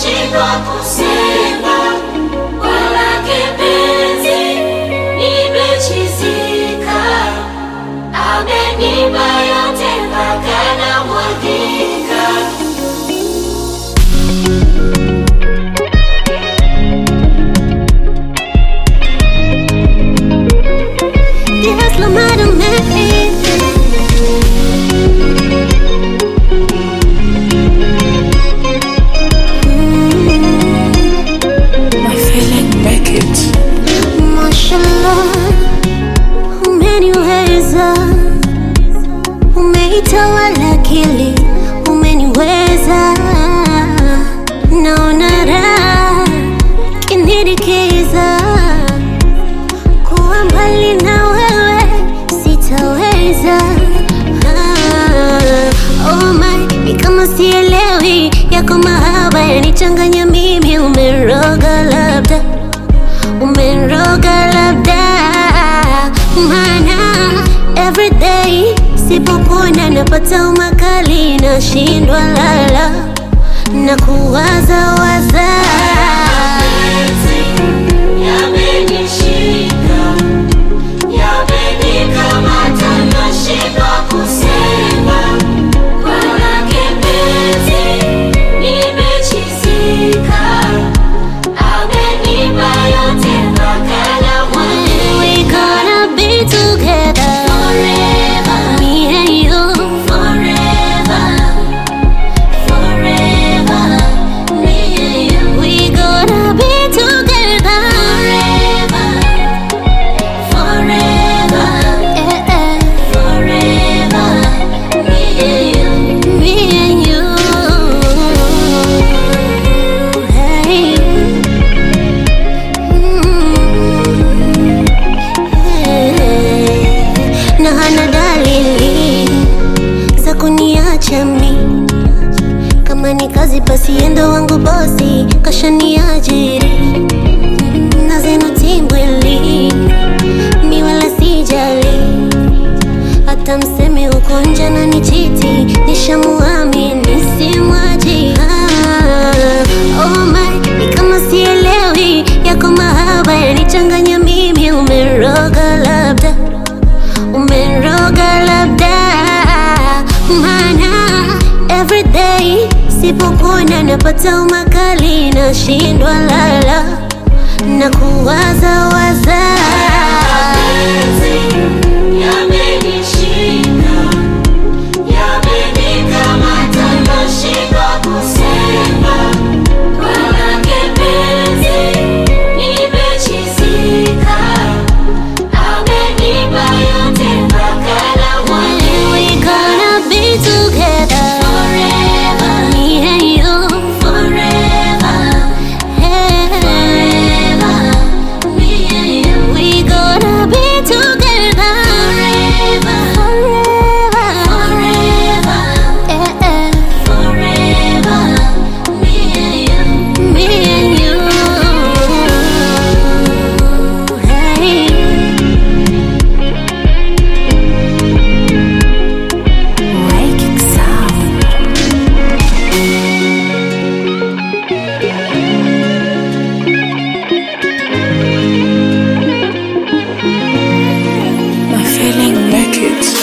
nashindwa kusema wala kipenzi, nimechizika, amenipa yote mpaka namwagika. Dios lo merece. My feeling make it. Mashallah, umeniweza, umeitawala akili, umeniweza, naona raha kinirikiza, kuwa mbali na wewe sitaweza. Ah, oh my, ni kama sielewi yako mahaba yanichanganya mimi, umeroga labda umeroga labda, maana everyday sipokuona napata umakali, nashindwa lala na kuwaza waza. Yamenishika, yamenikamata, nashindwa kusema wala kipenzi, nimechizika, amenipa yote mpaka namwagika. We gonna be together Forever, me and you forever, forever, me and you. we gonna be together Forever, forever, eh, eh, forever, me and you. me and you hey. Mm. Hey. na hana dalili za kuniacha mi kama ni kazi basi endo wangu bosi kashaniajiri na zenu timbwili mi wala sijali hata mseme uko nje na ni chiti nishamuamini simwaji ah, oh my, ni kama sielewi yako mahaba yanichanganya mimi umeroga labda umeroga labda maana everyday sipokuona napata umakali nashindwa lala na kuwaza waza Yamenishika, yamenikamata, nashindwa kusema wala kipenzi, nimechizika, amenipa yote mpaka namwagika. We gonna be together Forever, me and you forever, hey. forever, me and you. We gonna be together Forever, forever forever. eh, eh. Forever, me and you. Me and you. Hey. Waking sound. My feeling make it.